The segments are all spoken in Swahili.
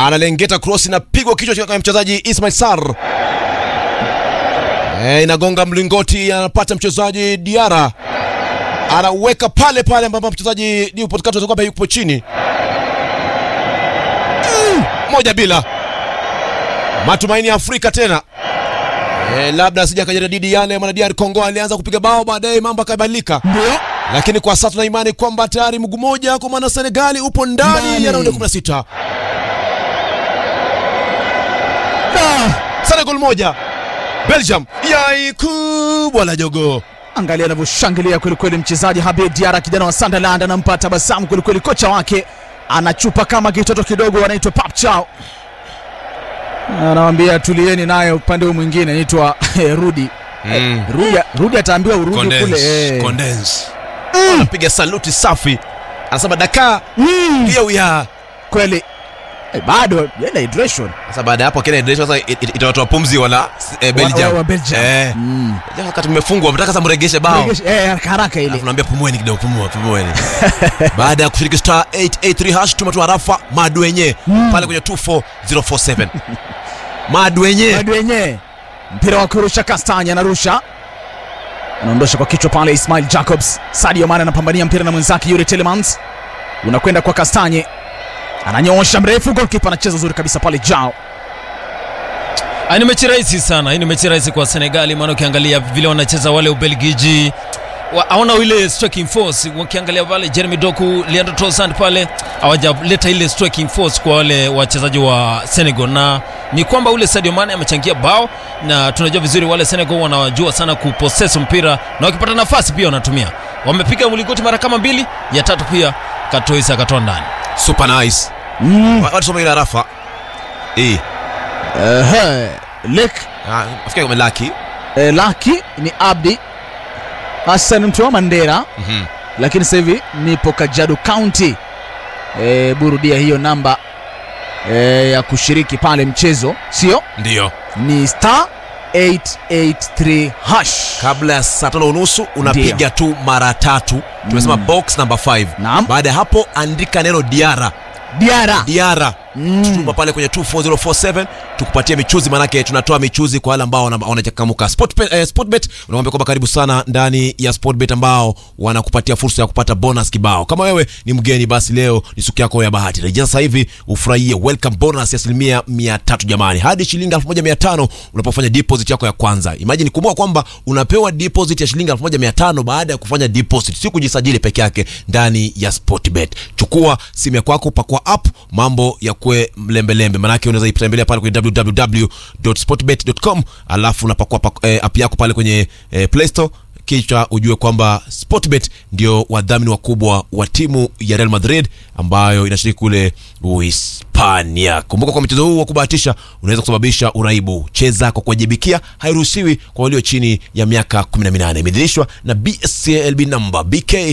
analengeta cross inapigwa kichwa cha mchezaji Ismail Sar. E, inagonga mlingoti, anapata mchezaji Diara, anaweka pale pale ambapo mchezaji Newport Kato atakuwa yupo chini. Mm, moja bila matumaini ya Afrika tena. E, labda sija kajaradidi yale mwana DR Congo alianza kupiga bao, baadaye mambo akabadilika Ndio. lakini kwa sasa tuna imani kwamba tayari mguu moja kwa maana Senegali upo ndani Ndani. ya raundi 16. Ah, Senegal moja, Belgium yai kubwa la jogo. Angalia anavyoshangilia kwelikweli mchezaji Habib Diarra, kijana wa Sunderland, anampa tabasamu kwelikweli. Kocha wake anachupa kama kitoto kidogo, anaitwa Pap Chow, anawambia tulieni, naye upande huu mwingine anaitwa Rudi. Mm. Rudi, Rudi ataambiwa urudi kule eh. Anapiga saluti safi, anasema daka Mm, pia uya. kweli eh, bado yenda hydration Sasa baada ya hapo kile ndio sasa it- it- itawatoa pumzi wala eh, Belgium. wa, wa Belgium. Eh. Mm. Jamaa wakati mmefungwa mtaka sasa mregeshe bao. Regesha- eh, haraka haraka ile Alafu naambia pumueni kidogo, pumua, pumueni. Baada ya kushiriki star 883 hash tuma tu arafa madwenye pale kwenye 24047. Madwenye. bado wenyewe mpira wa kurusha Kastanya anarusha anaondosha kwa kichwa pale Ismail Jacobs. Sadio Mane anapambania mpira na mwenzake Yuri Telemans, unakwenda kwa Kastanye, ananyoosha mrefu, goalkeeper anacheza uzuri kabisa pale Jao. Ah, ni mechi rahisi sana. Hii ni mechi rahisi kwa Senegali, maana ukiangalia vile wanacheza wale Ubelgiji wa- hawana ile striking force. Ukiangalia pale Jeremy Doku, Leandro Trossard pale hawajaleta ile striking force kwa wale wachezaji wa Senegal, na ni kwamba ule Sadio Mane amechangia bao, na tunajua vizuri wale Senegal wanajua sana kupossess mpira na wakipata nafasi pia wanatumia. Wamepiga mlingoti mara kama mbili, ya tatu pia Katoisa akatoa ndani. Super nice. Mm. Wa- Watu soma ile arafa. Eh. Ehe, Lek Ah, afikia kama laki. eh, Laki ni Abdi Hassan Mtwa Mandera, Mhm. lakini sasa hivi nipo Kajiado County. Eh, burudia hiyo namba eh, ya kushiriki pale mchezo, sio Ndio. ni star 883 hash. Kabla ya saa tano unusu unapiga tu mara tatu. Tumesema box number 5. Naam. Baada ya hapo andika neno Diara. Diara. Diara. Mm. Tuma pale kwenye 24047 tukupatie michuzi, manake tunatoa michuzi kwa wale ambao wana- wanachakamuka. Sportbet, eh, Sportbet unamwambia kwamba karibu sana ndani ya Sportbet ambao wanakupatia fursa ya kupata bonus kibao. Kama wewe ni mgeni, basi leo ni siku yako ya bahati. Rejea sasa hivi ufurahie welcome bonus ya asilimia 300 jamani, hadi shilingi 1500 unapofanya deposit yako ya kwanza. Imagine, kumbuka kwamba unapewa deposit ya shilingi 1500 baada ya kufanya deposit, si kujisajili peke yake ndani ya Sportbet. Chukua simu ya kwako, pakua app, mambo ya kwe mlembelembe, manake unaweza itembelea pale kwenye www.sportbet.com, alafu unapakua pak- eh, app yako pale kwenye eh, Play Store kisha ujue kwamba Sportbet ndio wadhamini wakubwa wa timu ya Real Madrid ambayo inashiriki kule Uhispania. Kumbuka kwa mchezo huu wa kubahatisha unaweza kusababisha uraibu. Cheza kwa kuwajibikia, hairuhusiwi kwa walio chini ya miaka 18. Imedhirishwa na BSCLB number BK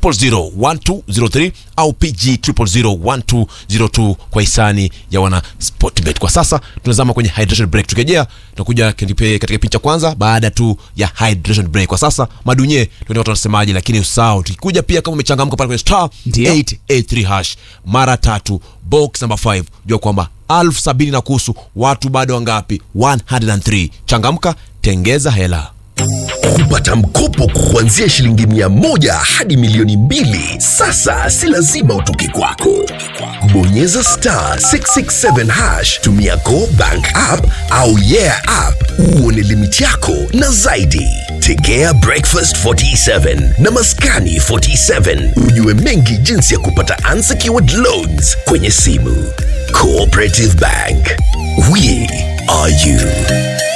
0001203 au PG 0001202 kwa hisani ya wana Sportbet. Kwa sasa tunazama kwenye hydration break. Tukirejea tutakuja katika katika kipindi cha kwanza baada tu ya hydration break. Kwa sasa madunye tuende watu wanasemaje, lakini usahau tukikuja pia kama umechangamka pale kwenye star Ndio. 883 hash mara tatu box number 5 jua kwamba elfu sabini na kuhusu watu bado wangapi 103 changamka tengeza hela kupata mkopo kuanzia shilingi mia moja hadi milioni mbili sasa si lazima utoke kwako bonyeza star 667 hash tumia go bank app au yeah app uone limiti yako na zaidi tegea breakfast 47 na maskani 47 ujue mengi jinsi ya kupata unsecured loans kwenye simu cooperative bank we are you